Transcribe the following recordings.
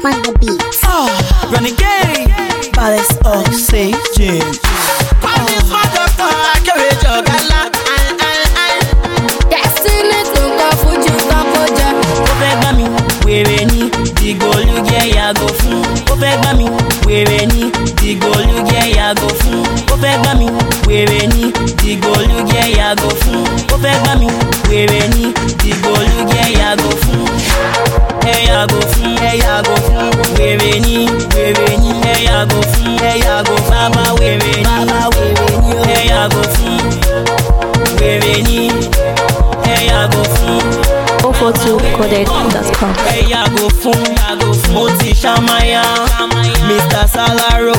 on the beat. Renegade, baddest oxygen. Kwami smart doctor, akérèjọ ọ̀gálá. Destiny tó ń kọ fújì kọ́kọ́ jẹ. Ó fẹ́ gbá mi, wèrè ni, dìgbòlúgẹ́ yàgò fún. Ó fẹ́ gbá mi, wèrè ni, dìgbòlúgẹ́ yàgò fún. Ó fẹ́ gbá mi, wèrè ni, dìgbòlúgẹ́ yàgò fún. Ó fẹ́ gbá mi, wèrè ni, dìgbòlúgẹ́ yàgò fún. Ẹ yàgò fún, ẹ yàgò fún. Wèrè ni, wèrè ni, ẹ yàgò fún, ẹ yàgò fún. Bàbá wèrè ni, bàbá wèrè ni, ẹ yàgò fún. Wèrè ni, ẹ yàgò fún. 042coded.com. ẹ yàgò fún mo ti ṣàmáyà mr salaro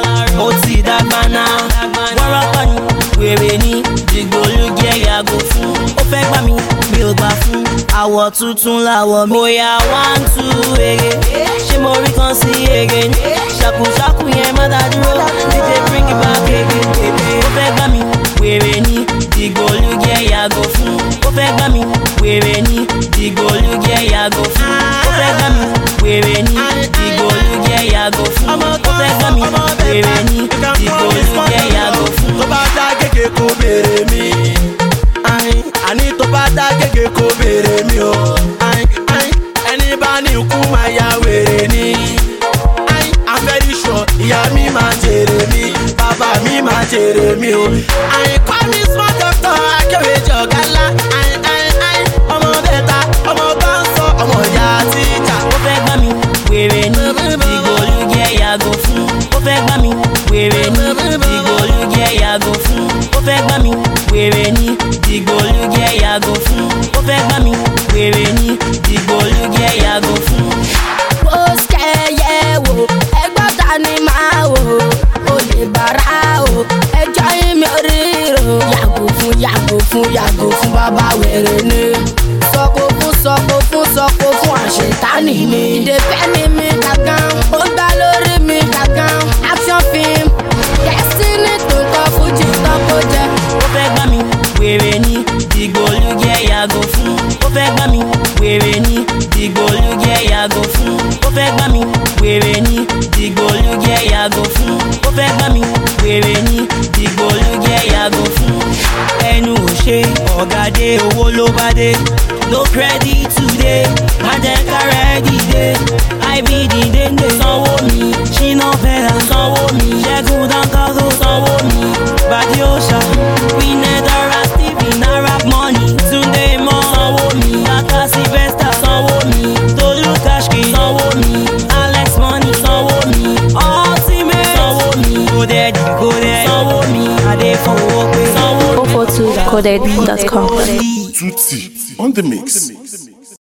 ó ti dàgbàna wárápá ni wèrè ni dìgbòlúgẹ yàgò fún ó fẹ́ gbà mí mi ò gbà fún àwọ̀ tuntun làwọ̀ mi. bóyá one two ege ṣé mo rí kan sí ege ni ṣàkùṣàkù yẹn má dá dúró dj bring it back ege ó fẹ́ gbà mí wèrè ni dìgbòlúgẹ yàgò fún ó fẹ́ gbà mí wèrè ni dìgbòlúgẹ yàgò fún ó fẹ́ gbà mí wèrè ni dìgbòlúgẹ yàgò fún ó fẹ́ gbà mí wèrè ni dìgbòlúgẹ yàgò fún. tó bá dá gègé kó béèrè mi. Ayin, àní tó bá dá gègé kó béèrè mi o. Ayin, ayin, ẹni bá ní ikú máa ya wèrè ni. Ayin, I'm very sure ìyá mi máa jèrè mi bàbá mi máa jèrè mi o. Ayin, kọ́ mi smart doctor akérèjọ ọ̀gálá. Ayin, ayin, ayin, ọmọ bẹ́ta ọmọ bá ń sọ ọmọ ìyá tíjà. ó fẹ́ gbà mí wèrè ni dìgbòlúgẹ yàgò fún ó fẹ́ gbà mí wèrè ni dìgbòlúgẹ yàgò fún ó fẹ́ gbà mí wèrè ni dìgbòlúgẹ yàgò fún ó fẹ́ gbà mí wèrè ni dìgbòlúgẹ yàgò fún. Ó ṣẹyẹ wò, ẹgbọ́n ta ni máa wò? O lè bàrà o, ẹjọ́ yín mi ò ríro. Yàgò fún yàgò fún yàgò fún bàbá wèrè ni. Sọ̀kò fún sọ̀kò fún sọ̀kò fún àṣetánì ni. Ìdèfẹ́ ni mi gàgán, ó gbá lórí mi gàgán. Action film, Destiny tó ń kọ́ fújì kọ́kọ́ jẹ. ó fẹ́ gbà mí wèrè ni dìgbòlúgẹ yàgò fún ó fẹ́ gbà mí wèrè ni dìgbòlúgẹ yàgò fún ó fẹ́ gbà mí wèrè ni dìgbòlúgẹ yàgò fún ó fẹ́ gbà mí wèrè ni dìgbòlúgẹ yàgò fún. ẹnu ò ṣe ọ̀gádé owó ló bá dé no credit today májẹ̀kárẹ̀ dìde ibd dénde sanwó mi ṣínà fẹ́ra sanwó mi ṣẹ́gun dáńkáró sanwó mi bàdí òòṣà winedara stephen arab money túnde mọ́ sanwó mi bàtà sylvester sanwó mi tolú kashki sanwó mi alex money sanwó mi ultimate sanwó mi kódẹ́ẹ̀dì kódẹ́ẹ̀dì sanwó mi adéfowópé sanwó mi. 042coded.com. Tutti on the mix.